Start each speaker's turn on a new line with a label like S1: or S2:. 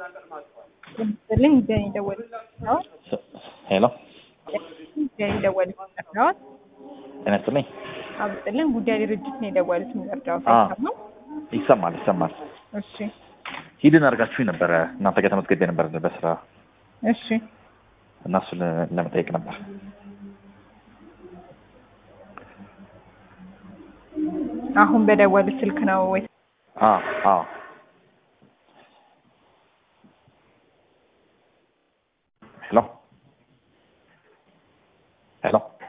S1: ይመስልኝ ጀኒ ደወለች ነው።
S2: ሄሎ
S1: ጀኒ ደወለች ነው።
S2: ጤና ይስጥልኝ።
S1: አብጥልን ጉዳይ ድርጅት ነው የደወሉት የሚረዳው
S2: አ
S1: ሳይሰማ።
S2: ይሰማል ይሰማል።
S1: እሺ
S2: ሂድን አድርጋችሁ ነበረ እናንተ ጋር ተመዝግቤ ነበር በስራ
S1: እሺ
S2: እና እሱን ለመጠየቅ ነበር።
S1: አሁን በደወሉት ስልክ ነው ወይ?
S2: አ አ ሄሎ ሄሎ